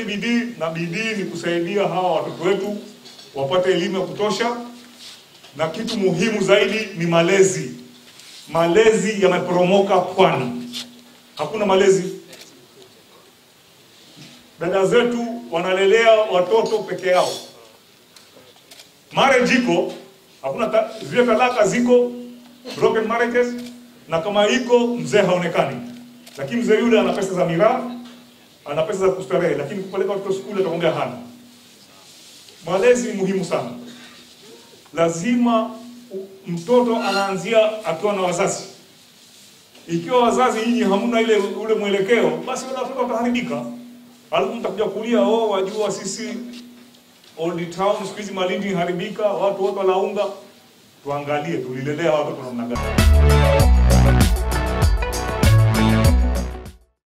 bidii, na bidii ni kusaidia hawa watoto wetu wapate elimu ya kutosha, na kitu muhimu zaidi ni malezi. Malezi yameporomoka Pwani, hakuna malezi. Dada zetu wanalelea watoto peke yao, marriage iko hakuna ta, zile talaka ziko broken marriages, na kama iko mzee haonekani, lakini mzee yule ana pesa za miraa, ana pesa za kustarehe, lakini kupeleka watoto shule atakwambia hana. Malezi ni muhimu sana, lazima u- mtoto anaanzia akiwa na wazazi. Ikiwa wazazi nyinyi hamna ile ule mwelekeo, basi wale watoto wataharibika, alafu mtakuja kulia, oh, wajua sisi Old Town siku hizi Malindi haribika, watu wote walaunga. Tuangalie tulilelea watoto namna gani.